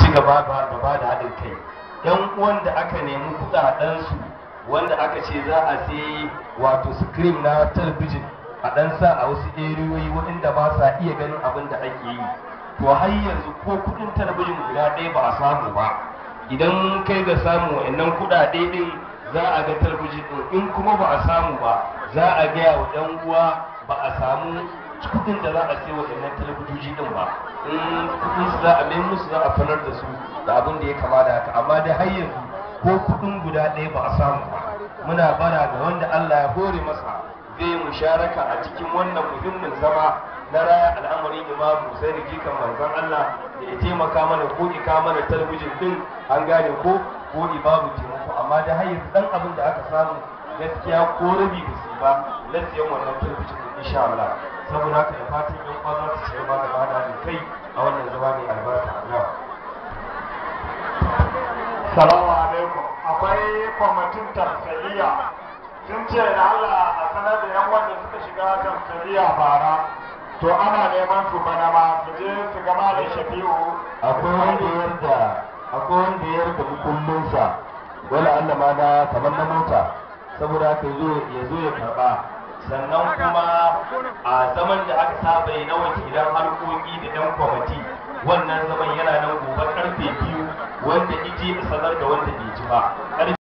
ci gaba da ba da haɗin kai yan uwan da aka nemi kuɗaɗensu wanda aka ce za a sai wato screen na talabijin a ɗan sa a wasu eriyoyi waɗanda ba sa iya ganin abin da ake yi to har yanzu ko kuɗin talabijin guda ɗaya ba a samu ba idan kai ga samu wa'annan kuɗaɗe ɗin za a ga talabijin ɗin in kuma ba a samu ba za a gaya wa ɗan uwa ba a samu kuɗin da za a sai waɗannan talabijoji ɗin ba in kuɗin su za a mai musu za a fanar da su da abin da ya kama da haka amma dai har yanzu ko kuɗin guda ɗaya ba a samu ba muna bara ga wanda Allah ya hore masa zai musharaka a cikin wannan muhimmin zama na raya al'amarin imamu sai da jikan manzon Allah da ya taimaka mana ko ika mana talabijin din an gane ko ko babu taimako amma da har yanzu dan abin da aka samu gaskiya ko rabi ba su ba na siyan wannan talabijin din insha Allah saboda haka da fatan yan uwa za su ci gaba da bada da kai a wannan zama mai albarka Allah Salamu alaikum. Akwai kwamitin tamsiliya sun ce da Allah a sanar da yan wanda suka shiga tamsiliya bara. To ana neman su bana ma su je su gama da Shafi'u. akwai wanda ya yarda akwai wanda ya yarda mukullinsa wala Allah ma na kamar na mota saboda haka yazo ya zo ya karba sannan kuma a zaman da aka saba yi na wakilan harkoki da dan kwamiti wannan zaman yana nan gobe karfe biyu wanda ije sanar da wanda bai ji ba